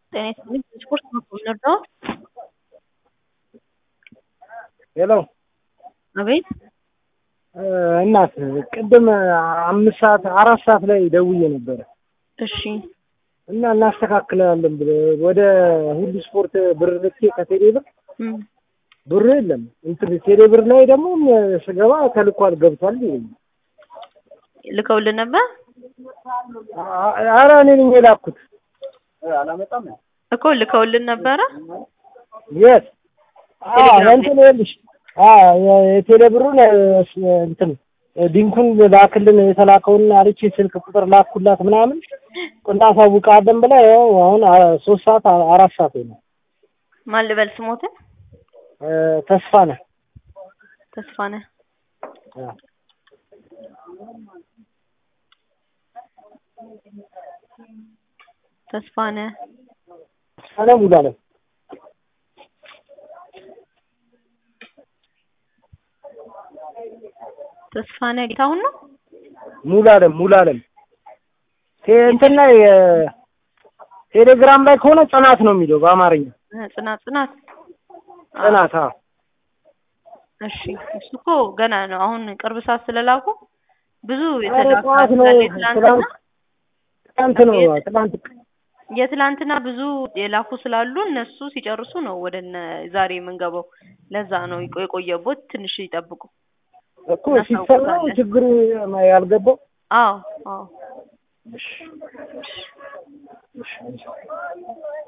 ጤና ይስጥልኝ ስፖርት መኮንን ነው። ሄሎ አቤት እናት ቅድም አምስት ሰዓት አራት ሰዓት ላይ ደውዬ ነበረ እሺ እና እናስተካክላለን ብለ ወደ ሁሉ ስፖርት ብር ልኬ ከቴሌ ብር እም፣ ብሩ የለም እንትን ቴሌ ብር ላይ ደግሞ ስገባ ተልኳል ገብቷል ይለኛል። ልከውልን ነበር አ- ኧረ እኔ ነኝ የላኩት አላመጣም እኮ ልከውልን ነበረ። የት ቴሌግራም እንትን ይኸውልሽ የቴሌ ብሩን እንትን ዲንኩን ላክልን የተላከውን አለች ስልክ ቁጥር ላኩላት ምናምን እናሳውቃለን ብላ ያው አሁን አ- ሶስት ሰዓት አ- አራት ሰዓት ነው ማን ልበል ስሞትን? ተስፋ ነህ ተስፋ ነህ። ተስፋ ነህ ሰላም ሙሉዓለም ተስፋ ነህ ጌታሁን ነው። ሙሉዓለም ሙሉዓለም ቴ- እንትን ላይ ቴሌግራም ላይ ከሆነ ጽናት ነው የሚለው በአማርኛ እ፣ ጽናት ጽናት አዎ። ጽናት አዎ እሺ እሱ እኮ ገና ነው። አሁን ቅርብ ሰዓት ስለላኩ ብዙ ኧረ የተላኩ ጠዋት ነው ስላለ የትላንትና ትናንት ነው ትናንት የትላንትና ብዙ የላኩ ስላሉ እነሱ ሲጨርሱ ነው ወደ እነ ዛሬ የምንገባው። ለዛ ነው የቆ- የቆየቦት ትንሽ ይጠብቁ። እኮ ሲሰማው ችግሩ ያልገባው አዎ አዎ እሺ እሺ